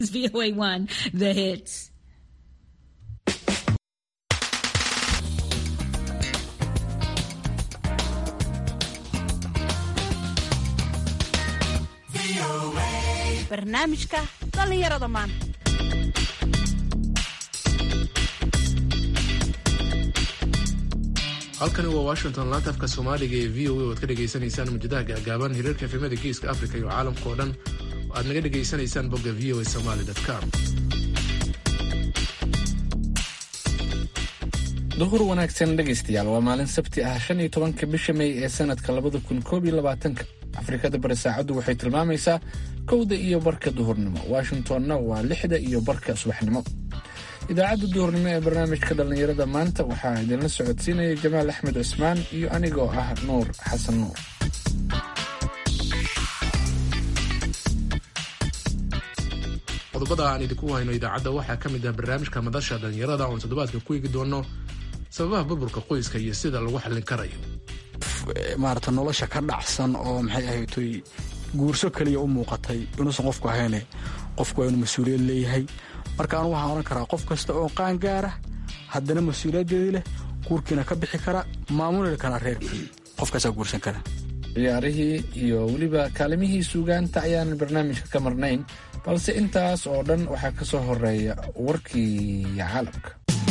VOA1, the hits. barnaamijka dhallinyarada maanta halkani waa washington laantafka soomaaliga ee v o a oad ka dhegaysanaysaan mujadaha gaagaaban hiriirka efemada geeska africa iyo caalamka oo dhan oo aad naga dhegaysanaysaan bogga v o a somaly com duhur wanaagsan dhegaystayaal waa maalin sabti ah shan iyo tobanka bisha may ee sanadka labada kun koob iyo labaatanka afrikada bari saacaddu waxay tilmaamaysaa kowda iyo barka duhurnimo washingtonna waa lixda iyo barka subaxnimo idaacadda duhurnimo ee barnaamijka dhallinyarada maanta waxaa idinla socodsiinaya jamaal axmed cusmaan iyo anigoo ah nuur xasan nuur qodobada aan idinku hayno idaacadda waxaa ka mid ah barnaamijka madasha dhallinyarada oon toddobaadka ku eegi doono sababaha burburka qoyska iyo sida lagu xallin karayo maarata nolosha ka dhacsan oo maxay ahaytoy guurso kaliya u muuqatay inuusan qofku ahayne qofku waa inuu mas-uuliyad leeyahay marka anu waxaan odhan karaa qof kasta oo qaan gaara haddana mas-uuliyaddeedii leh guurkiina ka bixi kara maamuli kara reerkii qofkaasaa guursan kara ciyaarihii iyo weliba kaalimihii suugaanta ayaanan barnaamijka ka marnayn balse intaas oo dhan waxaa ka soo horeeya warkii caalamka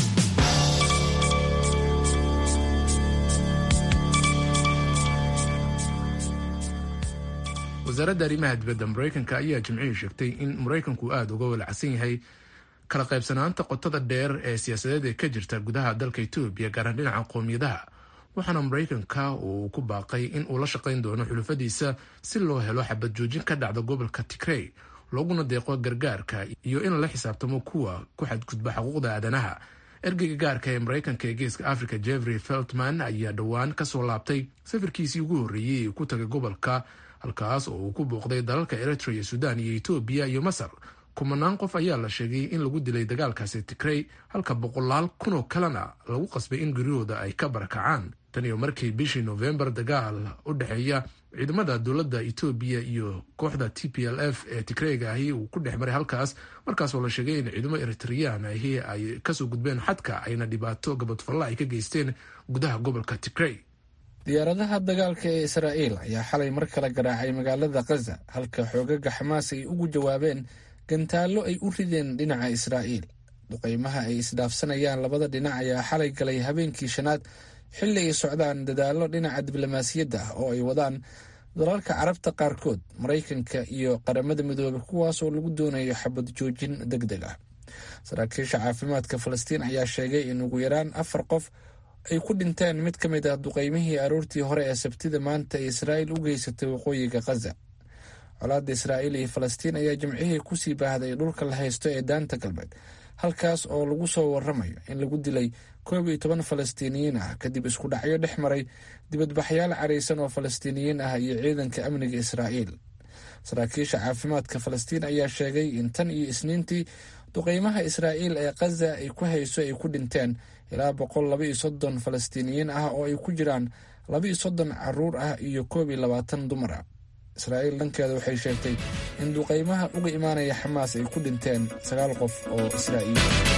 wasaaradda arrimaha dibadda maraykanka ayaa jimcihii sheegtay in maraykanku aada uga walacsan yahay kala qaybsanaanta qotada dheer ee siyaasadeed ee ka jirta gudaha dalka etoobiya gaaraan dhinaca qoomiyadaha waxaana maraykanka uu ku baaqay in uu la shaqayn doono xulufadiisa si loo helo xabad joojin ka dhacda gobolka tigrey looguna deeqo gargaarka iyo in lala xisaabtamo kuwa ku xadgudba xuquuqda aadanaha ergeyga gaarka ee maraykanka ee geeska africa jeffrey feltman ayaa dhowaan kasoo laabtay safarkiisii ugu horreeyey ee ku tagay gobolka halkaas oo uu ku booqday dalalka eritrea sudan iyo etoobiya iyo masar kumanaan qof ayaa la sheegay in lagu dilay dagaalkaasi tigrey halka boqolaal kunoo kalena lagu qasbay in guryahooda ay ka barakacaan tan iyo markii bishii nofembar dagaal u dhexeeya ciidamada dowladda etoobiya iyo kooxda t p l f ee tigreyga ahi uu ku dhex maray halkaas markaasoo la sheegay in ciidamo eritreyaan ahi ay kasoo gudbeen xadka ayna dhibaato gabadfalla ay ka geysteen gudaha gobolka tigrey diyaaradaha dagaalka ee israa'iil ayaa xalay mar kale garaacay magaalada khaza halka xoogaga xamaas ay ugu jawaabeen gantaallo ay u rideen dhinaca israa'iil duqeymaha ay isdhaafsanayaan labada dhinac ayaa xalay galay habeenkii shanaad xilli ay socdaan dadaallo dhinaca diblomaasiyadda ah oo ay wadaan dalalka carabta qaarkood maraykanka iyo qaramada midoobay kuwaasoo lagu doonayo xabad joojin deg deg ah saraakiisha caafimaadka falastiin ayaa sheegay in ugu yaraan afar qof ay ku dhinteen mid ka mid ah duqeymihii aroortii hore ee sabtida maanta ee israa'iil u geysatay waqooyiga khaza colaadda israa'iil iyo falastiin ayaa jimcihii kusii baahday dhulka la haysto ee daanta galbeed halkaas oo lagu soo waramayo in lagu dilay koob iyo toban falastiiniyiin ah kadib isku dhacyo dhex maray dibadbaxyaal caraysan oo falastiiniyiin ah iyo ciidanka amniga israa'iil saraakiisha caafimaadka falastiin ayaa sheegay in tan iyo isniintii duqeymaha israa'iil ee khaza ay ku hayso ay ku dhinteen ilaa boqol laba iyo soddon falastiiniyiin ah oo ay ku jiraan laba iyo soddon caruur ah iyo koob iyo labaatan dumar ah israa'iil dhankeeda waxay sheegtay in duqeymaha uga imaanaya xamaas ay ku dhinteen sagaal qof oo israa'iil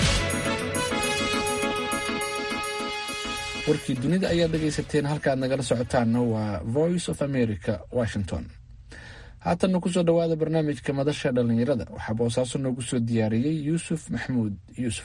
warkii dunida ayaad dhegaysateen halkaad nagala socotaanna waa voice of america washington haatanna kusoo dhowaada barnaamijka madasha dhallinyarada waxaa boosaaso noogu soo diyaariyey yuusuf maxamuud yuusuf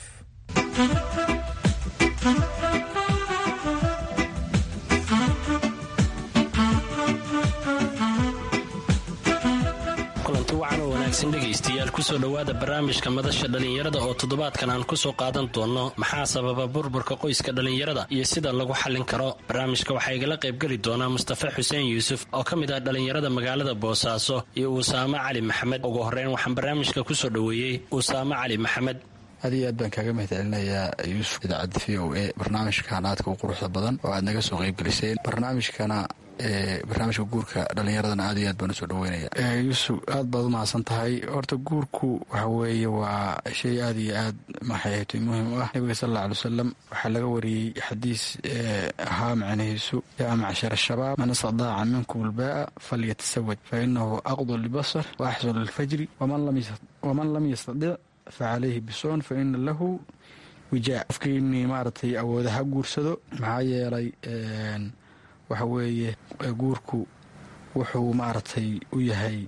kulanti wacan oo wanaagsan dhegaystayaal kusoo dhowaada barnaamijka madasha dhallinyarada oo toddobaadkan aan kusoo qaadan doonno maxaa sababa burburka qoyska dhallinyarada iyo sida lagu xallin karo barnaamijka waxaa igala qaybgeli doonaa mustafa xuseen yuusuf oo ka mid ah dhallinyarada magaalada boosaaso iyo usaamo cali maxamed ugu horreyn waxaan barnaamijka kusoo dhoweeyey usaamo cali maxamed aad iyo aad baan kaaga mahad celinayaa yuusuf idaacadda v o a barnaamijkan aadka u quruxda badan oo aad naga soo qaybgeliseen barnaamijkana barnaamijka guurka dhallinyaradana aad iyo aad baan usoo dhaweynaya yuusuf aad baad u mahadsan tahay horta guurku waxa weeye waa shay aad iyo aad maxayhatay muhiim u ah nabiga sal alla alay wasalam waxaa laga wariyey xadiis ahaa macnihiisu yaa macshar shabaab man istadaaca minkum albaa'a falyatasawaj fa inahu aqdu libasar wa axsanu lilfajri waman lam yastadic facalayhi bisoon fa ina lahu wijaa qofkiini maaragtay awooda ha guursado maxaa yeelay waxa weeye guurku wuxuu maaragtay u yahay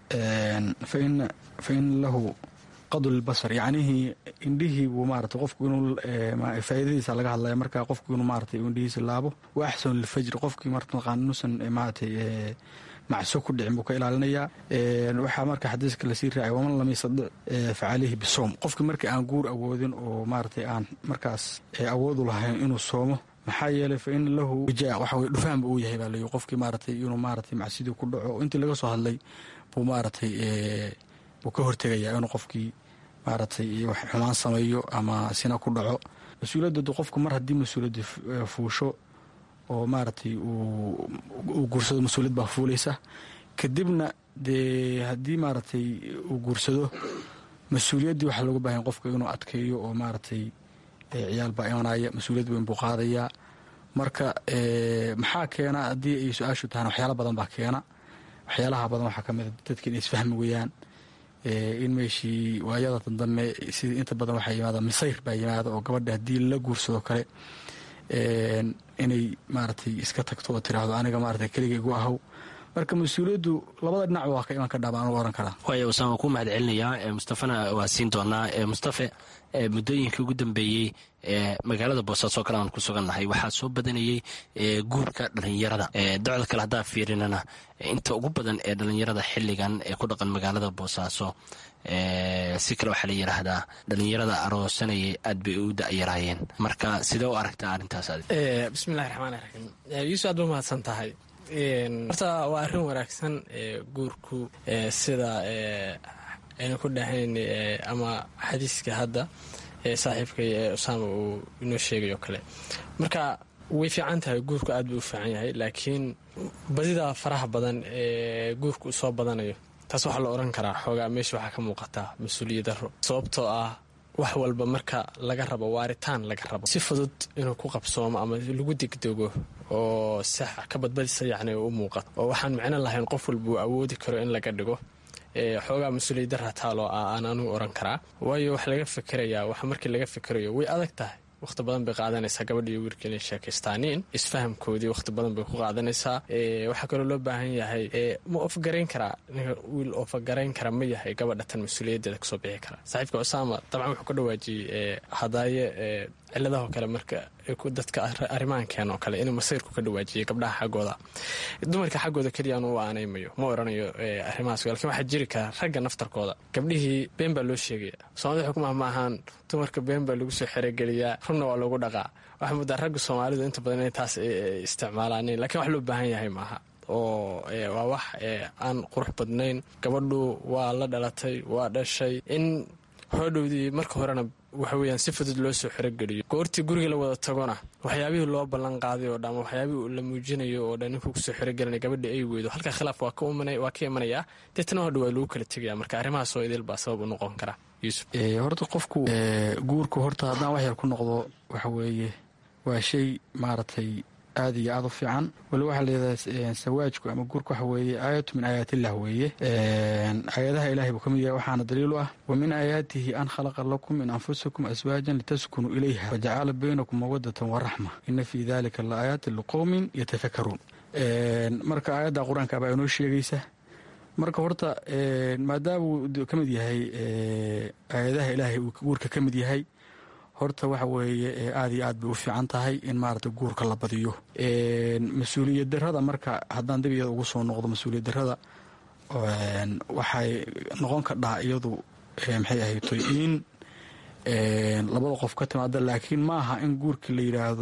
fa ina lahu qadu lilbasar yacnihii indhihii buu maarata qofku inuu faa'iidadiisa laga hadlaya marka qofku inuu maaratay indhihiisa laabo wa axsanu lilfajri qofkii martaqaan inuusan maaratay macso ku dhicin buu ka ilaalinayaa waxaa marka xadiiska lasii raacay waman lam yastadic facaleyhi bisoom qofkii markii aan guur awoodin oo maaratay aan markaas awoodu lahayn inuu soomo maxaa yeelay fa ina lahu wijaa waxa weye dhufaanba uu yahay baa layi qofkii maaratay inuu maaratay macsidii ku dhaco intii laga soo hadlay buu maaratay buu ka hortegayaa inuu qofkii maaratay wax xumaan sameeyo ama sina ku dhaco mas-uuliyadooda qofku mar haddii mas-uuliyadda fuusho oo maaragtay uu guursado mas-uuliyad baa fuulaysa kadibna dee haddii maaragtay uu guursado mas-uuliyaddii waxaa looga baahanya qofka inuu adkeeyo oo maaragtay ciyaal baa imanaya mas-uuliyad weyn buu qaadayaa marka maxaa keena haddii ay su-aashu tahana waxyaala badan baa keena waxyaalaha badan waxaa ka mida dadka inay isfahmi weyaan in meeshii waayada dambe sida inta badan waxaa yimaada misayr baa yimaada oo gabadha haddii la guursado kale inay maaragtay iska tagto oo tiraahdo aniga maarata keliga igu ahow marka mas-uuliyaddu labada dhinac waa ka iman kadhaa baan u oran karaa waaya usaan waan ku mahad celinayaa mustafana waa siin doonaa mustafe muddooyinkii ugu dambeeyey magaalada boosaaso kale aan ku sugannahay waxaa soo badanayey guurka dhalinyarada docda kale haddaan fiirinana inta ugu badan ee dhalinyarada xilligan ee ku dhaqan magaalada boosaaso si kale waxaa la yidhaahdaa dhalinyarada aroosanayay aad bay u da'yaraayeen marka sidee u aragtaa arrintaas bismillahi raxmaan raxiim yuusuf aad ba mahadsan tahay horta waa arrin wanaagsan guurku sida aynu ku dhahayn ama xadiiska hadda saaxiibkay ee usaama uu inoo sheegay oo kale marka way fiican tahay guurku aad buu u fiican yahay laakiin badida faraha badan ee guurku u soo badanayo taas waxaa la odhan karaa xoogaa meesha waxaa ka muuqataa mas-uuliyad daro sababtoo ah wax walba marka laga rabo waaritaan laga rabo si fudud inuu ku qabsoomo ama lagu degdego oo sax ka badbadisa yacni u muuqato oo waxaan micno lahayn qof walba uu awoodi karo in laga dhigo xoogaa mas-uuliyad dara taaloo ah aan anugu oran karaa waayo wax laga fikerayaa wax markii laga fikerayo way adag tahay wakhti badan bay qaadanaysaa gabadha iyo wiilka inay sheekaystaaniin isfahamkoodii wakhti badan bay ku qaadanaysaa waxaa kaloo loo baahan yahay ma ofgarayn karaa ninka wiil ofagarayn kara ma yahay gabadha tan mas-uuliyaddeeda kasoo bixi kara saaxiibka cusaama dabcan wuxuu ka dhawaajiyey hadaaye ciladahoo kale marka dadka arrimahankeen oo kale inuu masayrku ka dhawaajiyay gabdhaha xaggooda dumarka xaggooda keliya anu u aanaymayo ma oranayo arrimahaas lakin waxaa jiri kara ragga naftarkooda gabdhihii been baa loo sheegaya soomaalida xukumaha ma ahaan dumarka been baa lagu soo xerogeliyaa runna waa lagu dhaqaa waxaa muddaa ragga soomaalidu inta badan inay taas isticmaalaan lakiin wax loo baahan yahay maaha oo waa wax aan qurux badnayn gabadhu waa la dhalatay waa dhashay in hoodhowdii marka horena waxa weyaan si fudud loo soo xerogeliyo goortii guriga la wada tagona waxyaabihii loo ballan qaaday oo dhan waxyaabihii la muujinayo oo dhan ninkuu kusoo xerogelinay gabadha ay weydo halkaa khilaaf waa ka imanayaa deetana hodha waa lagu kala tegaya marka arrimahaas oo idil baa sabab u noqon kara yuusuf horta qofku guurku horta haddaan wax yar ku noqdo waxa weeye waa shay maaragtay aad iyo aad u fiican wali waxaa layidhahdaa sawaajku ama guurku waxa weeye aayatu min aayaatillah weeye aayadaha ilahay buu ka mid yahay waxaana daliil u ah wa min aayaatihi an khalaqa lakum min anfusikum aswaajan litaskunuu ilayha wajacala baynakum mawadatan waraxma ina fii dalika la aayaatin liqowmin yatafakaruun marka aayadda qur-aanka baa inoo sheegaysa marka horta maadaamuu ka mid yahay aayadaha ilaahay uu guurka ka mid yahay horta waxa weeye aad iyo aad bay u fiican tahay in maarata guurka la badiyo mas-uuliyad darada marka haddaan dib iyada ugu soo noqdo mas-uuliyad darada waxay noqon kadhaa iyadu maxay ahaytoy in labada qof ka timaada laakiin ma aha in guurkii la yiraahdo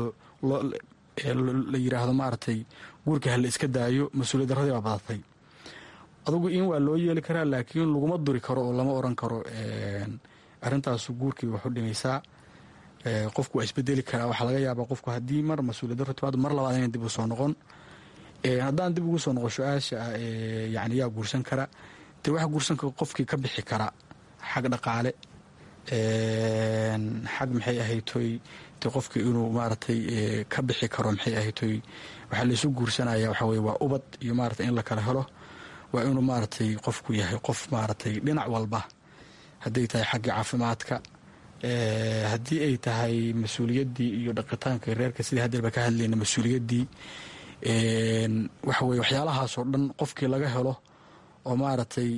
la yiraahdo maaragtay guurkii hala iska daayo mas-uuliyad daradii baa badatay adugu in waa loo yeeli karaa laakiin laguma duri karo oo lama oran karo arrintaasu guurkii wax u dhimaysaa qofku waa isbedeli karaa waxaa laga yaabaa qofku haddii mar mas-uuliyad daro timaado mar labaad inay dib u soo noqon haddaan dib ugu soo noqo su-aasha ah yani yaa guursan kara dee waxa guursan kara qofkii ka bixi kara xag dhaqaale xag maxay ahaytoy de qofkii inuu maaragtay ka bixi karo maxay ahaytoy waxaa laysu guursanaya waxa weye waa ubad iyo maarata in la kala helo waa inuu maaragtay qofku yahay qof maaragtay dhinac walba hadday tahay xagga caafimaadka haddii ay tahay mas-uuliyaddii iyo dhaqitaanka reerka sidii haddeerba ka hadlayna mas-uuliyaddii waxa weye waxyaalahaasoo dhan qofkii laga helo oo maaragtay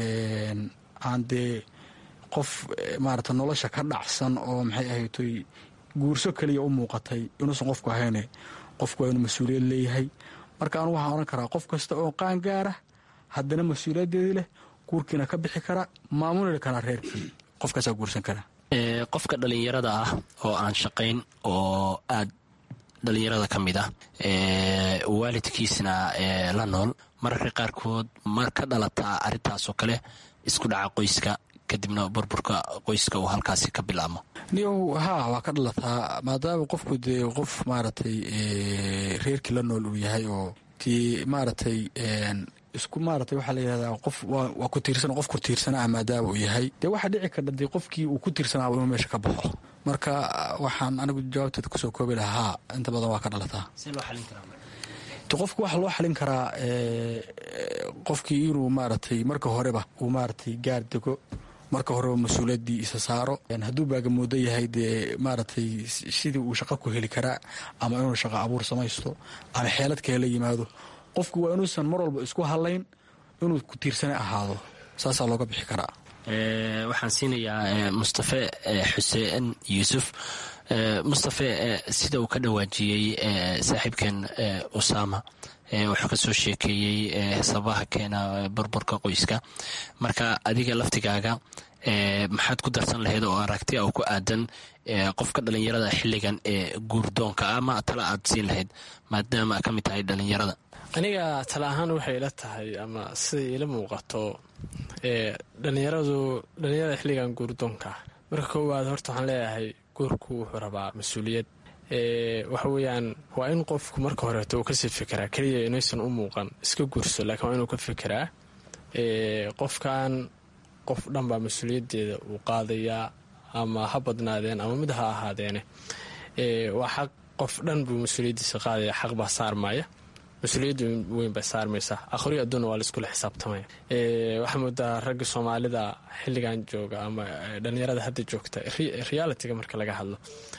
aan dee qof maarata nolosha ka dhacsan oo maxay ahaytoy guurso keliya u muuqatay inuusan qofku ahayne qofku waa inuu mas-uuliyad leeyahay marka anu waxaan odhan karaa qof kasta oo qaan gaara haddana mas-uuliyaddeedii leh guurkiina ka bixi kara maamuli karaa reerkii qofkaasaa guursan kara qofka dhallinyarada ah oo aan shaqayn oo aad dhallinyarada ka mid ah waalidkiisna la nool mararka qaarkood mar ka dhalataa arrintaasoo kale isku dhaca qoyska kadibna burburka qoyska uu halkaasi ka bilaabmo niyow haa waa ka dhalataa maadaama qofku dee qof maaragtay reerkii la nool uu yahay oo dee maaragtay isku maaragtay waxaa la yidhahdaa qof waa ku tiirsan qof ku tiirsanaa maadaama uu yahay dee waxaa dhici karta dee qofkii uu ku tiirsanaaba inuu meesha ka baxo marka waxaan anigu jawaabteeda kusoo koobi lahaa inta badan waa ka dhalataa qofku waxaa loo xalin karaa qofkii inuu maaragtay marka horeba uu maaragtay gaar dego marka horeba mas-uuliyaddii isa saaro hadduu baagamoodo yahay dee maaragtay sidii uu shaqo ku heli karaa ama inuu shaqo abuur samaysto ama xeelad kale yimaado qofku waa inuusan mar walba isku hadlayn inuu ku tiirsana ahaado saasaa looga bixi karaa waxaan siinayaa mustafe xuseen yuusuf mustafe sida uu ka dhawaajiyey saaxiibkeen usama wuxuu ka soo sheekeeyey sababaha keena burburka qoyska marka adiga laftigaaga maxaad ku darsan lahayd oo aragti oo ku aadan qofka dhallinyarada xilligan ee guurdoonka ama tala aad siin lahayd maadaama ka mid tahay dhallinyarada aniga tala ahaan waxay ila tahay ama siday ila muuqato dhalinyaradu dhallinyarada xilligan guurdoonka marka koowaad horta waxaan leeyahay guurku wuxuu rabaa mas-uuliyad waxa weeyaan waa in qofku marka horeeto uu kasii fikiraa keliya inaysan u muuqan iska guurso laakiin waa inuu ka fikiraa qofkan qof dhan baa mas-uuliyaddeeda uu qaadayaa ama ha badnaadeen ama mid ha ahaadeene waa xaq qof dhan buu mas-uuliyaddiisa qaadaya xaq baa saarmaya mas-uuliyadda weyn bay saarmaysaa akhriyo adduuna waa laiskula xisaabtamaya waxaa moodaa ragga soomaalida xilligan jooga ama dhallinyarada hadda joogta realitiga marka laga hadlo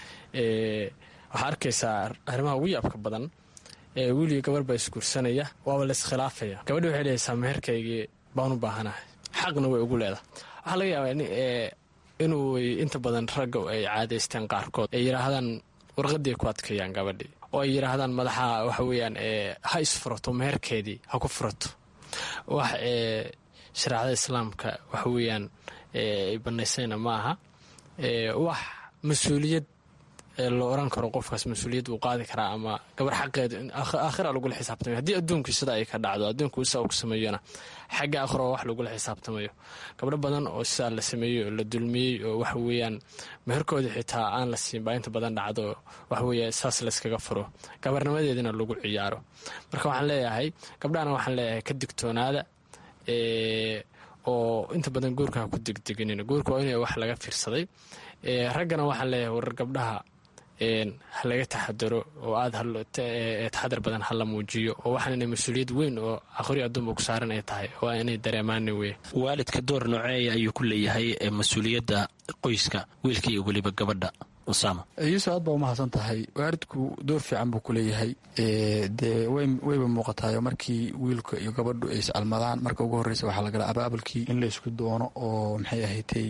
waxaa arkaysaa arrimaha ugu yaabka badan wiiliyo gabar baa isguursanaya waaba laiskhilaafaya gabadhi waxay dhehaysaa meherkaygii baan u baahanahay xaqna way ugu leedahay waxaa laga yaabaa inuu inta badan ragga ay caadaysteen qaarkood ay yidhaahdaan warqadii ay ku adkeeyaan gabadhii oo ay yidhaahdaan madaxa waxa weeyaan ha isfurato meherkeedii ha ku furato wax shareecada islaamka waxa weeyaan ay banaysayna ma aha wax mas-uuliyad la oran karo qofkaas mas-uuliyad uu qaadi karaa ama gabar xaqeeda aakhira lagula xisaabtamayo haddii adduunkii sida ay ka dhacdo adduunku sidaa uu sameeyona xagga aakhiro wax lagula xisaabtamayo gabdho badan oo sidaa la sameeyey oo la dulmiyey oo waxa weeyaan meherkoodii xitaa aan la siin baa inta badan dhacdo waxa weeye saas layskaga furo gabarnimadeedina lagu ciyaaro marka waxaan leeyahay gabdhahana waxaan leeyahay ka digtoonaada oo inta badan guurka ha ku degdeganin guurka waa in wax laga fiirsaday raggana waxaan leeyahay warar gabdhaha ha laga taxadaro oo aada taxadar badan hala muujiyo oo waxaan inay mas-uuliyad weyn oo aqri adduunba ku saaran ay tahay waa inay dareemaana wey waalidka door nooceeya ayuu ku leeyahay mas-uuliyadda qoyska wiilka iyo weliba gabadha usama yuusuf aad baa umahadsan tahay waalidku door fiican buu ku leeyahay dee wayba muuqataayo markii wiilka iyo gabadhu ay iscalmadaan marka ugu horreysa waxaa lagala abaabulkii in la isku doono oo maxay ahaydtay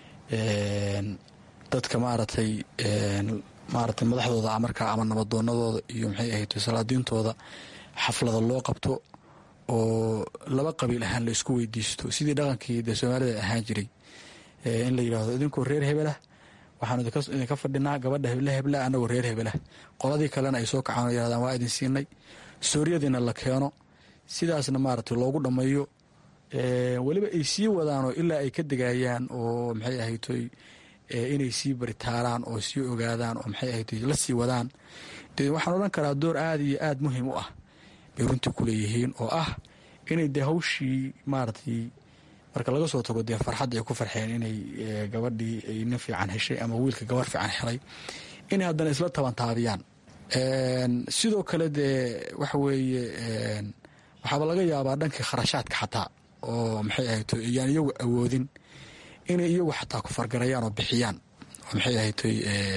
dadka maaragtay maaragtay madaxdooda markaa ama nabadoonadooda iyo maxay ahayd salaadiintooda xaflada loo qabto oo laba qabiil ahaan la isku weydiisto sidii dhaqankii dee soomaalida ahaan jiray in la yidhaahdo idinkoo reer hebelah waxaanu idinka fadhinaa gabadha heble hebla anagoo reer hebelah qoladii kalena ay soo kacaan yirahdaan waa idin siinay sooriyadiina la keeno sidaasna maaragtay loogu dhammeeyo weliba ay sii wadaanoo ilaa ay ka degayaan oo maxay ahaytoy inay sii baritaaraan oo sii ogaadaan oo maxay ahaytoy la sii wadaan de waxaan odhan karaa door aada iyo aada muhiim u ah bay runtii ku leeyihiin oo ah inay dee hawshii maaragtay marka laga soo tago dee farxadda ay ku farxeen inay gabadhii ay nin fiican heshay ama wiilka gabar fiican helay inay haddana isla tabantaabiyaan sidoo kale dee waxa weeye waxaaba laga yaabaa dhankii kharashaadka xataa oo maxay ahayto iyaan iyagu awoodin inay iyagu xataa ku fargarayaan oo bixiyaan oo maxay ahaytoy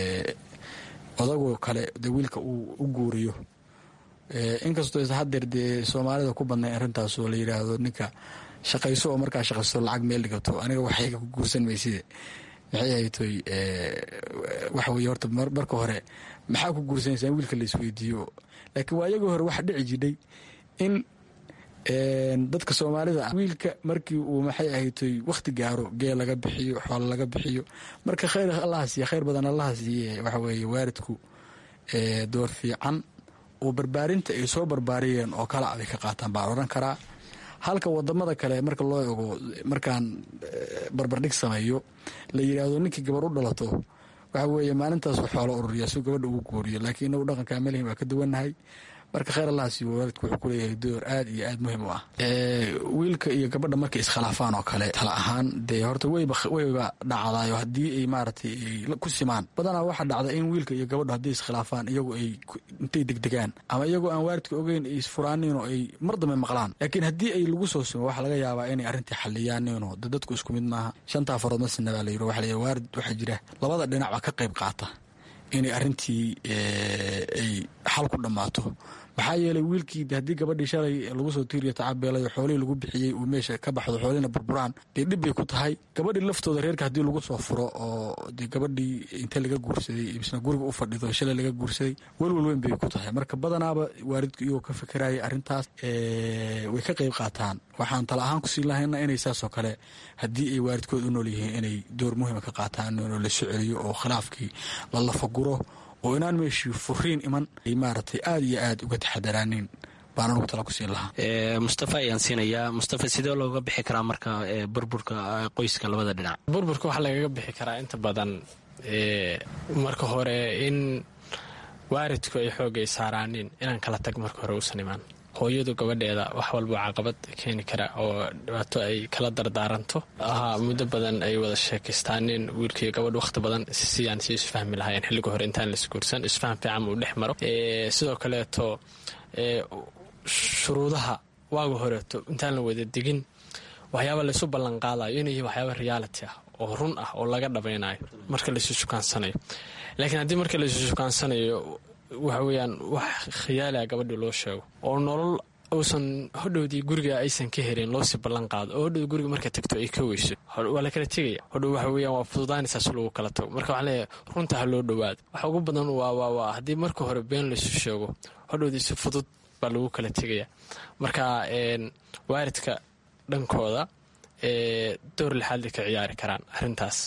odagoo kale dee wiilka uu u guuriyo inkastoo is hadeer dee soomaalida ku badnay arrintaas oo la yidhaahdo ninka shaqayso oo markaa shaqaysto lacag meel dhigato aniga waxayga ku guursan mayside maxay ahaytoy waxa weye horta marka hore maxaa ku guursanaysaa in wiilka la isweydiiyo laakiin waa iyagii hore waxa dhici jidhay in dadka soomaalida wiilka markii uu maxay ahaytoy wakhti gaaro geel laga bixiyo xoolo laga bixiyo marka khayr allaha siiye khayr badan allaha siiye waxa weeye waalidku door fiican oo barbaarinta ay soo barbaariyeen oo kala abay ka qaataan baan odhan karaa halka wadamada kale marka loo ego markaan barbardhig sameeyo la yidhaahdo ninkii gabar u dhalato waxa weeye maalintaasu xoolo ururiya si gabadha ugu guuriyo laakiin inagu dhaqankaa melihin waa ka duwannahay marka khayr allah siiyo waalidku wuxuu ku leeyahay door aad iyo aad muhiim u ah wiilka iyo gabadha markay iskhilaafaan oo kale tala ahaan dee horta weyba weyba dhacdaayo haddii ay maaragtay ay ku simaan badanaa waxaa dhacda in wiilka iyo gabadhu hadday iskhilaafaan iyagu ay intay degdegaan ama iyagoo aan waalidka ogeyn ay isfuraaniin oo ay mar dambe maqlaan laakiin haddii ay lagu soo simo waxaa laga yaabaa inay arrintii xaliyaaniinoo de dadku isku mid maaha shantaa farood masina baa la yiri waxa la waalid waxaa jira labada dhinac baa ka qayb qaata inay arrintii ay xal ku dhammaato maxaa yeelay wiilkii haddii gabadhii shalay lagu soo tiiriyo tacabeelayo xoolihii lagu bixiyey uu meesha ka baxdo xoolihina burburaan dee dhib bay ku tahay gabadhii laftooda reerka haddii lagu soo furo oo dee gabadhii inta laga guursaday misna guriga u fadhido shalay laga guursaday welwel weyn bay ku tahay marka badanaaba waalidku iyagoo ka fikiraya arrintaas way ka qayb qaataan waxaan tala ahaan kusii lahayna inay saasoo kale haddii ay waalidkood u nool yihiin inay door muhiima ka qaataan inuu la soo celiyo oo khilaafkii la lafaguro oo inaan meeshii furiin iman ay maaragtay aada iyo aada uga taxadaraanin baan anugu tala ku siin lahaa mustafa ayaan siinayaa mustafa sidee looga bixi karaa marka burburka qoyska labada dhinac burburka waxaa lagaga bixi karaa inta badan marka hore in waalidku ay xoogay saaraanin inaan kala tag marka hore uusan imaan hooyadu gabadheeda wax walba caqabad keeni kara oo dhibaato ay kala dardaaranto ahaa muddo badan ay wada sheekaystaanin wiilkaiyo gabadh wakhti badan sidaan si isfahmi lahaayeen xilliga hore intaan laisguursan isfaham fiican uu dhex maro sidoo kaleeto shuruudaha waaga horeeto intaan la wada degin waxyaaba laysu ballanqaadayo inay yihiin waxyaaba reality ah oo run ah oo laga dhabaynayo marka laysu sukaansanayo laakiin haddii marka laysu sukaansanayo waxa weeyaan wax khiyaaliah gabadhii loo sheego oo nolol uusan hodhowdii guriga aysan ka helin loosii ballan qaado oo hodhow guriga marka tagto ay ka weyso waa la kala tegaya hodhow waxa weeyaan waa fududaanaysaas lagu kala tago marka waxaan leeyahay runta ha loo dhowaado waxa ugu badan waa waa waa haddii marka hore been laysu sheego hodhowdii si fudud baa lagu kala tegaya marka waalidka dhankooda door lixaadli ka ciyaari karaan arrintaas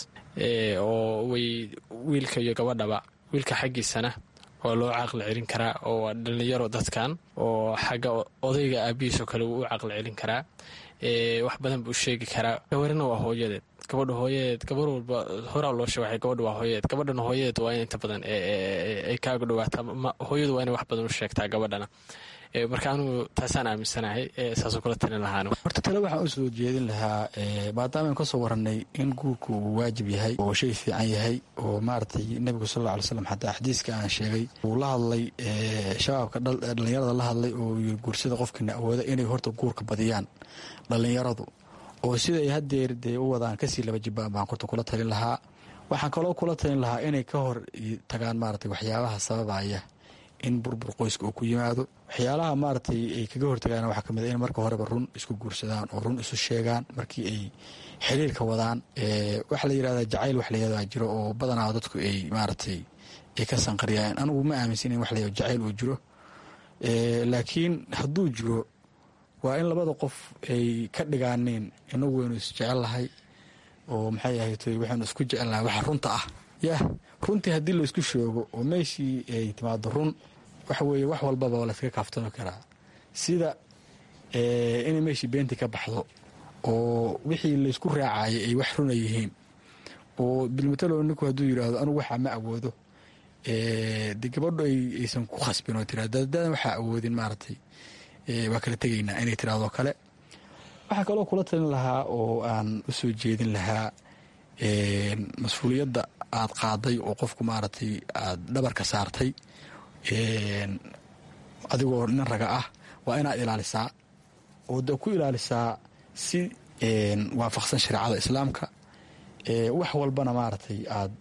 oo way wiilka iyo gabadhaba wiilka xaggiisana waa loo caqli celin karaa oo waa dhallinyaro dadkan oo xagga odayga aabihiisoo kale wuu u caqli celin karaa wax badan buu sheegi karaa gabarina waa hooyadeed gabadha hooyadeed gabar walba horaa loo sheegay gabadha waa hooyadeed gabadhana hooyadeed waa in inta badan ay kaaga dhawaataa hooyadu waa inay wax badan u sheegtaa gabadhana marka anugu taasaan aaminsanahay saasoo kula talin lahaan horta tale waxaan u soo jeedin lahaa maadaama aan ka soo warannay in guurku uu waajib yahay oo shay fiican yahay oo maaragtay nebigu sal alla alay slam xataa xadiiska aan sheegay uu la hadlay shabaabka dhallinyarada la hadlay oo yiri guursada qofkiina awooda inay horta guurka badiyaan dhallinyaradu oo siday hadeer dee u wadaan kasii laba jibaan baan horta kula talin lahaa waxaan kaloo kula talin lahaa inay ka hor tagaan maaragtay waxyaabaha sababaya in burbur qoyska uu ku yimaado waxyaalaha maaragtay ay kaga hortagaan waxaa kamid in marka horeba run isku guursadaan oo run isu sheegaan markii ay xiriirka wadaan waxa la yirahdaa jacayl wax layahdaa jiro oo badanaa dadku ay maaragtay ay ka sanqariyaan anigu ma aaminsan in wax layahdo jacayl uu jiro laakiin hadduu jiro waa in labada qof ay ka dhigaaneen inagu waynu isjecel lahay oo maxay ahaytoy waxaynu isku jecelnahay waxa runta ah yah runtii haddii laysku sheego oo meeshii ay timaado run waxa weeye wax walbaba waa layskaga kaaftami karaa sida inay meeshii beentii ka baxdo oo wixii laysku raacayay ay wax runa yihiin oo bilmatalo ninku hadduu yidhaahdo anugu waxaa ma awoodo de gabadho aysan ku khasbin oo tira dadadan waxaa awoodin maaragtay waa kala tegaynaa inay tirahdoo kale waxaa kaloo kula talin lahaa oo aan u soo jeedin lahaa mas-uuliyadda aad qaaday oo qofku maaragtay aad dhabarka saartay adigoo nin raga ah waa inaad ilaalisaa oo de ku ilaalisaa si waafaqsan shareecada islaamka wax walbana maaragtay aad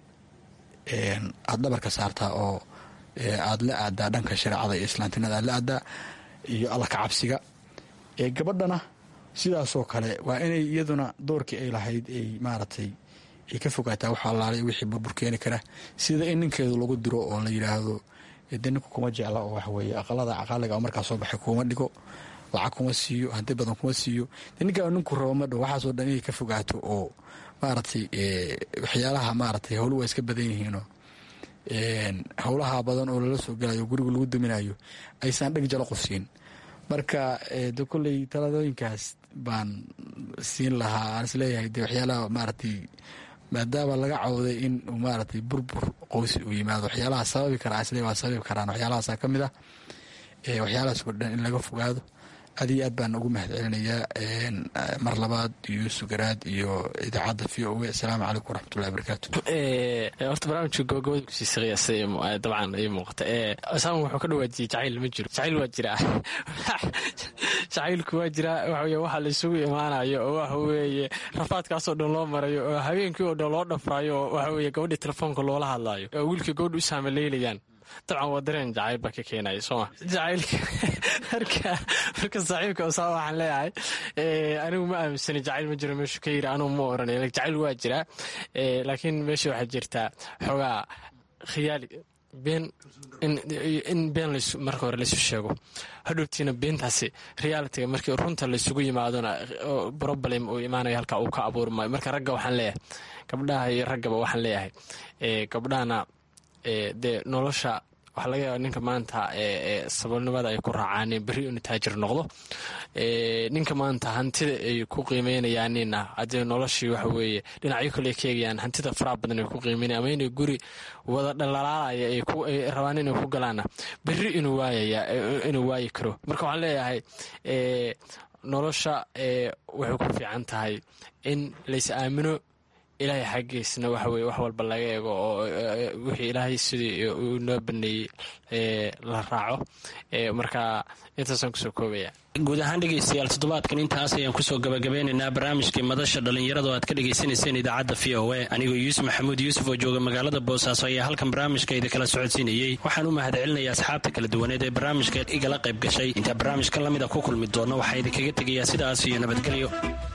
aad dhabarka saartaa oo aad la aadaa dhanka shareecada iyo islaamtinada aad la aadaa iyo alla ka cabsiga gabadhana sidaasoo kale waa inay iyaduna doorkii ay lahayd ay maaragtay ay ka fogaataa wax allaalay wixii burbur keeni kara sida in ninkeedu lagu diro oo la yidhaahdo de ninku kuma jecla oo waxweeye aqalada caqaaliga oo markaa soo baxay kuma dhigo lacag kuma siiyo hanti badan kuma siiyo de ninkaa ninku rabo ma dhow waxaasoo dhan inay ka fogaato oo maaragtay waxyaalaha maaragtay howlu waa iska badan yihiinoo howlaha badan oo lala soo gelayo guriga lagu duminayo aysan dheg jalo qof siin marka de kolley taladooyinkaas baan siin lahaa aan isleeyahay de waxyaalaha maaragtay maadaama laga cawday in maaragtay burbur qowsi uu yimaado waxyaalaha sababi kara isle waa sababi karaan waxyaalahaasa ka mid ah waxyaalahaas oo dhan in laga fogaado aad iyo aad baan ugu mahad celinayaa mar labaad yuusuf garaad iyo idaacadda v o a asalaamu calaykum waraxmatullahi wabarakaatu horta barnaamijka gobagabada kusii saqiyasa dabcan ii muuqata saam wuxuu ka dhawaajiyey jacayl ma jiro jacayl waa jiraa jacaylku waa jiraa waxaweye waxa la isugu imaanayo oo waxa weeye rafaadkaasoo dhan loo marayo oo habeenkii oo dhan loo dhafraayo oo waxa weeye gabadhii telefoonka loola hadlaayo oo wiilkii gabadha u saamaleelayaan dabcan waa dareen jacayl baa ka keenaya sooma jacaylka marka marka saaxiibka osaa waxaan leeyahay anigu ma aaminsani jacayl ma jiro meeshu ka yiri anugu ma oranay jacayl waa jiraa laakiin meesha waxaa jirtaa xoogaa khiyaali been in been marka hore laysu sheego hadhowtiina beentaasi realitiga markii runta laysugu yimaadona problem uu imaanayo halkaa uu ka abuurmayo marka ragga waxaan leeyahay gabdhaha iyo raggaba waxaan leeyahay gabdhahana dee nolosha waxaa laga yaaba ninka maanta sababnimada ay ku raacaaneen berri inu taajir noqdo ninka maanta hantida ay ku qiimeynayaanina haddee noloshii waxa weeye dhinacyo kale ka eegayaan hantida faraha badan ay ku qiimeynaya ama inay guri wada dhalaalaalaya ay rabaan inay ku galaana berri inuu waayaya inuu waayi karo marka waxaan leeyahay nolosha waxay ku fiican tahay in lays aamino ilaahay xaggiisna waxa weye wax walba laga eego oo wixii ilaahay sidii uu noo baneeyey la raaco marka intaasaan kusoo koobaya guud ahaan dhegaystayaal toddobaadkan intaas ayaan kusoo gabagabeynaynaa barnaamijkii madasha dhallinyarada oo aad ka dhagaysanayseen idaacadda v o a anigoo yuusuf maxamuud yuusuf oo jooga magaalada boosaaso ayaa halkan barnaamijka idin kala socodsiinayey waxaan u mahad celinaya asxaabta kala duwaneed ee barnaamijka igala qayb gashay intaa barnaamijka lamid a ku kulmi doonno waxaa idinkaga tegayaa sidaas iyo nabadgelyo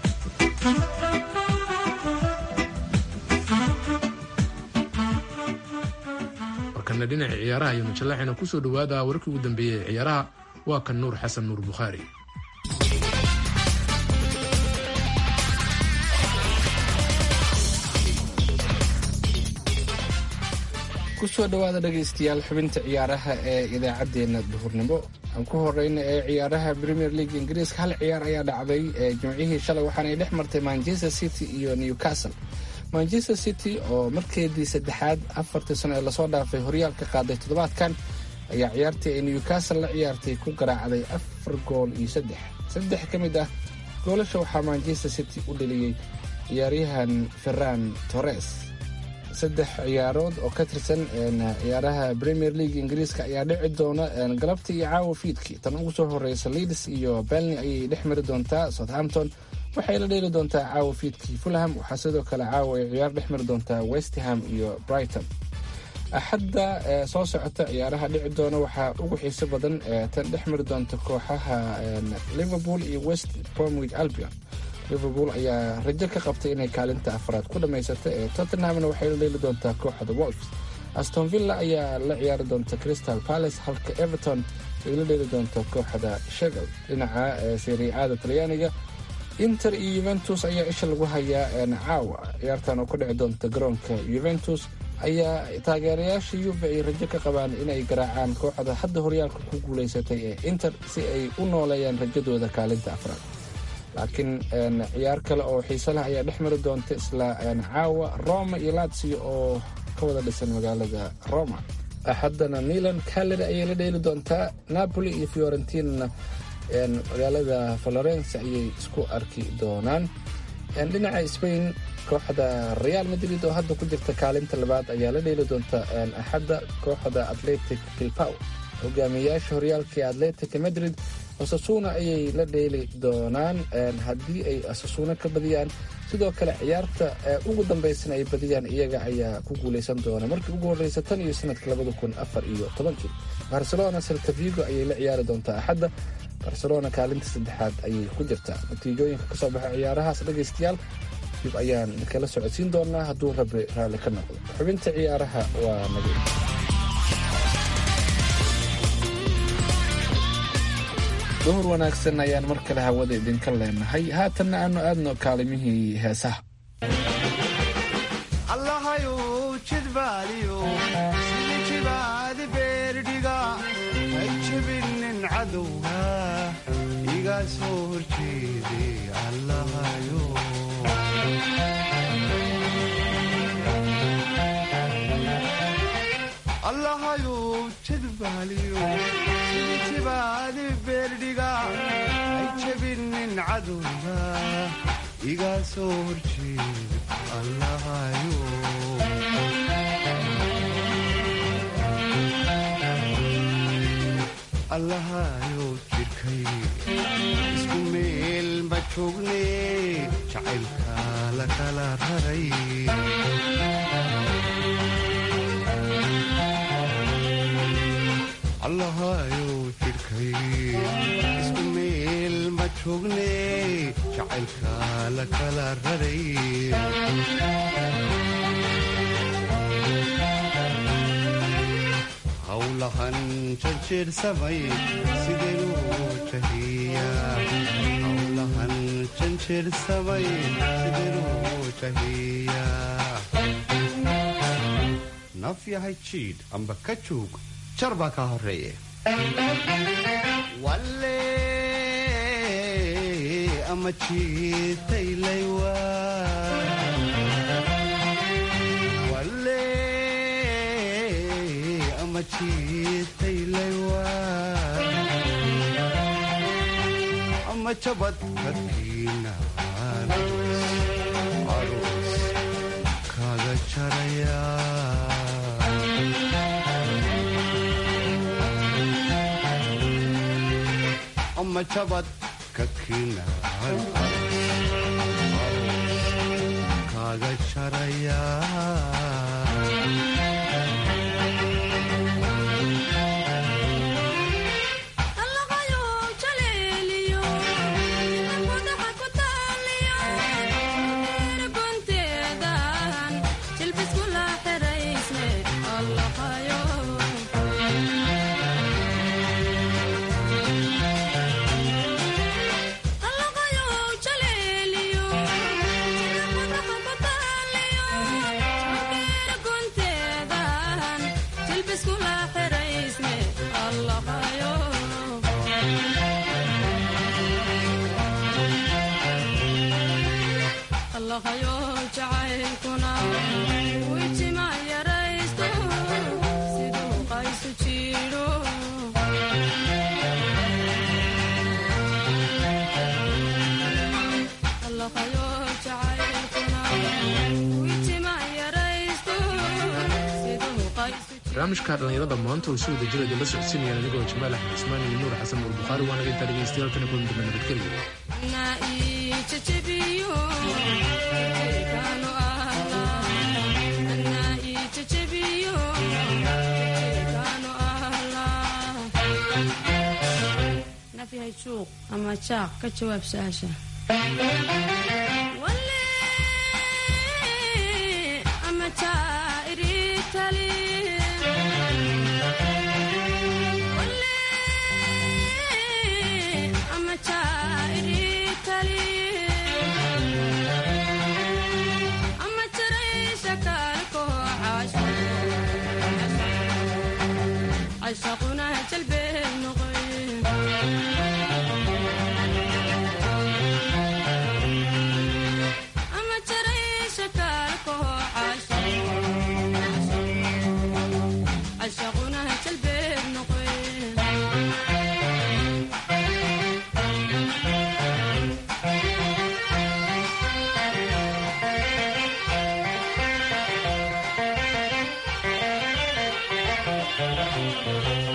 markana dhinaca ciyaaraha iyo majallaxina kusoo dhowaada wararkii ugu dambeeyey ee ciyaaraha waa kan nuur xasan nuur bukhaari kusoo dhowaada dhegaystayaal xubinta ciyaaraha ee idaacaddeenna duhurnimo aan ku horeyna ee ciyaaraha premier league ingiriiska hal ciyaar ayaa dhacday jimcihii shalay waxaanay dhex martay manchester city iyo newcastle manchester city oo markeedii saddexaad afartii sano ee lasoo dhaafay horyaalka qaaday toddobaadkan ayaa ciyaartii ay newcastle la ciyaartay ku garaacday afar gool iyo saddex saddex ka mid ah goolasha waxaa manchester city u dheliyey ciyaaryahan ferran torres saddex ciyaarood oo ka tirsan ciyaaraha premier league ingiriiska ayaa dhici doona galabtii iyo caawa fiidkii tan ugu soo horeysa leeds iyo belny ayay dhex mari doontaa southampton waxay la dheeli doontaa caawa fiidkii fulham waxaa sidoo kale caawa ay ciyaar dhex mari doontaa westham iyo brighton axadda soo socota ciyaaraha dhici doona waxaa ugu xiiso badan tan dhex mari doonta kooxaha liverpool iyo west bromwich albion liverpool ayaa rajo ka qabtay inay kaalinta afraad ku dhammaysata ee tottenhamna waxay la dheeli doontaa kooxda wolfs aston villa ayaa la ciyaari doonta crystal palace halka everton ay la dheeli doonta kooxda shegel dhinaca seriicada talyaaniga inter iyo yuventus ayaa isha lagu hayaa caawa ciyaartan oo ku dhici doonta garoonka yuventus ayaa taageerayaasha yuve ay rajo ka qabaan inay garaacaan kooxda hadda horyaalka ku guulaysatay ee inter si ay u nooleeyaan rajadooda kaalinta afraad laakiin ciyaar kale oo xiise leh ayaa dhex mari doonta isla caawa roma iyo latsio oo ka wada dhisan magaalada roma axaddana milan caleri ayay la dheeli doontaa napoli iyo fiorentinana magaalada valorence ayay isku arki doonaan dhinaca spain kooxda real madrid oo hadda ku jirta kaalinta labaad ayaa la dheeli doonta axadda kooxda atletic bilbao hogaamiyayaasha horyaalka ee atletic madrid asasuna ayay la dheeli doonaan haddii ay asasuna ka badiyaan sidoo kale ciyaarta ugu dambaysana ay badiyaan iyaga ayaa ku guuleysan doona markii ugu horreysa tan iyo sanadka labada kun afar iyo tobankii barcelona saltavigo ayay la ciyaari doontaa axadda barcelona kaalinta saddexaad ayay ku jirtaa natiijooyinka kasoo baxa ciyaarahaas dhegaystayaal dib ayaan kala socodsiin doonaa hadduu rabi raalli ka noqdo xubinta ciyaaraha waa nagay duhur wanaagsan ayaan mar kale hawada idinka leenahay haatanna aanu aadno kaalimihii heesaha allahayu jidbaaliyo sida jibaadi beerdhiga ha jebinin cadowga iga soo horjeede allahayo allahayu jidbaaliyo sida jibaadi beerdhiga ha jebinin cadowga iga soo horjeede allahayo allahayo jidhkay isku meel ma joogne jacaylka la kala raray allahayo jidhkay isku meel ma joogne jacaylka la kala raray howlahan janjeersamay sideenuu jahiyaa howlahan janjeersamay sideenuu jahiyaa naf yahay jiidh amba ka joog jar baa kaa horeeye walle ama jiitaylaywa walle ama jiitaylaywa ama jabad kadkiina aroos kaga jaraya ama jabad kakiinaan kaaga jaraya barnaamijka dhallinyarada maanta oo si wada jira idinla socodsiinayaan anigoo jamaal axmed ismaan iyo nuur xasan nuur bukhaari waana intaa dhegeystayaal kana kulan dambe nabadgelyo juuq ama jaaq ka jawaab su-aasha ama jaa'iritali ama jaa'iritali ama jaraysha kaalko cashaquna jalbeeb noqoy ama jaraysha kaalko cashaquna jalbeeb noqoy Thank you.